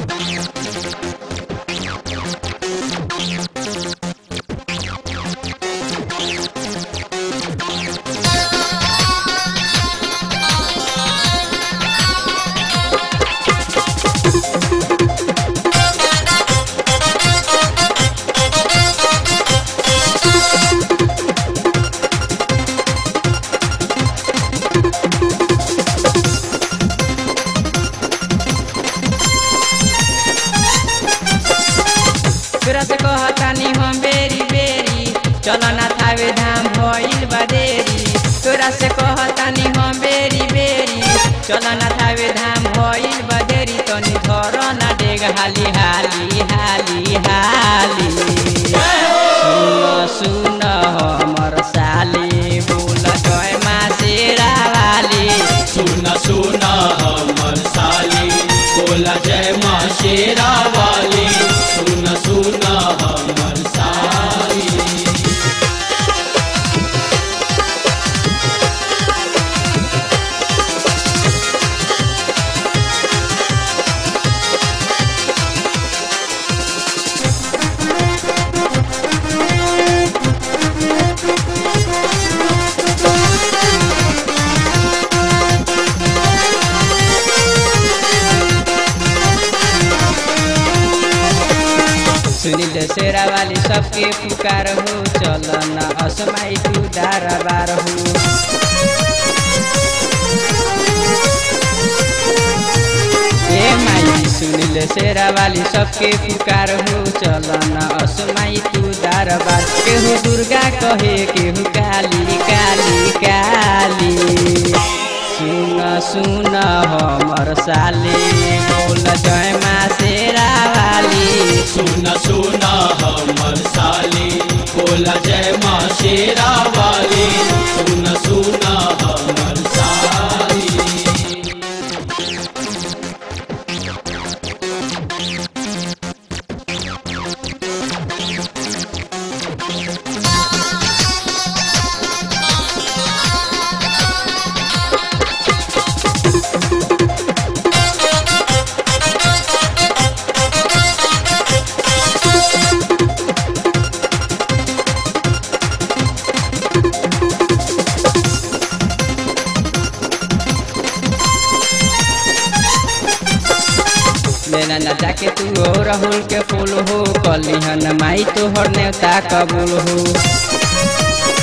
तोरा से कहतानी हम बेरी बेरी चल ना थावे धाम भइल बा देरी तोरा से कहतानी हम बेरी बेरी चल ना थावे धाम भइल बा देरी तनी धर ना डेग हाली हाली हाली हाली सुन सुन हमर साली बोल जय मा शेरा वाली सुन सुन हमर साली बोला जय माँ शेरा वाली सुन सुन हमर साली सुनील शेरा वाली सबके पुकार हो चल न असमाई तू दारा बार हो ए माई सुनील शेरा वाली सबके पुकार हो चल न असमाई तू दारा बार केहू दुर्गा कहे केहू काली काली काली सुन सुन हमर साली बोल जय मा शेरा वाली सुन सुन हमर साली बोला जय माँ शेरा वाली सुन सुन हमर साली लेना न जाके तू हो राहुल के फूल हो कलिहन माई तोहर नेवता कबूल हो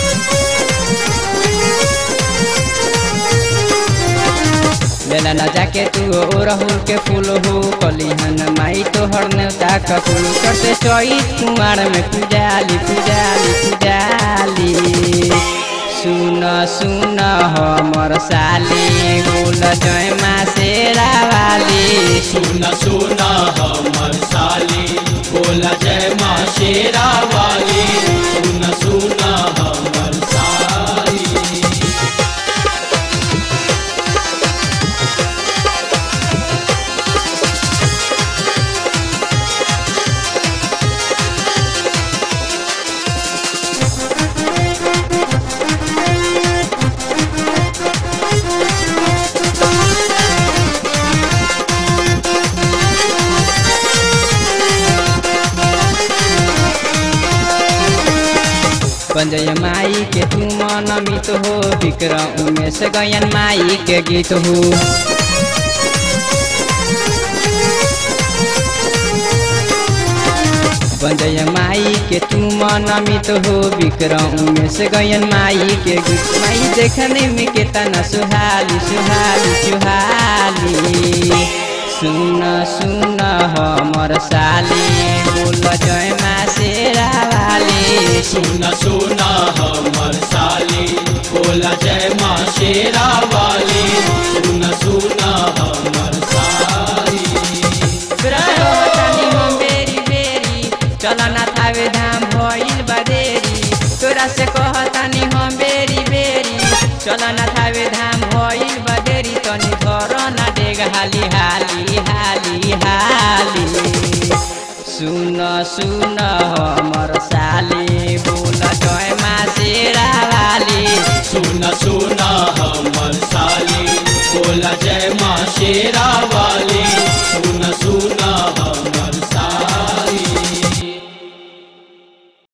लेना न जाके तू हो राहुल के फूल हो कलिहन माई तोहर नेवता कबूल करते चौथ कुमार में पुजाली पुजाली पुजाली सुन सुन हमर साली बोल जय मा शेरा वाली सुन सुन हमर साली बोला जय माँ शेरा वाली सुन सुन हमर साली पंजय माई के तू मन मित हो विक्रम उमेश गयन माई के गीत हो पंजय माई के तू मन मित हो विक्रम उमेश गयन माई के गीत माई देखने में केतना सुहाली सुहाली सुहाली सुन सुन हमर साली बोल जय मा शेरा वाली सुन सुन हमर साली बोला जय माँ शेरा वाली सुन सुन हमर साली रहतानी हम बेरी बेरी चल ना थावे धाम भइल बा देरी तोरा से कहतानी हम बेरी बेरी चल ना थावे धाम भइल बा देरी तनी घर ना डेग हाली हाली हाली हाली सुन सुन हमर साली बोल जय मा शेरा वाली सुन सुन हमर साली बोला जय माँ शेरा वाली सुन सुन सुना हम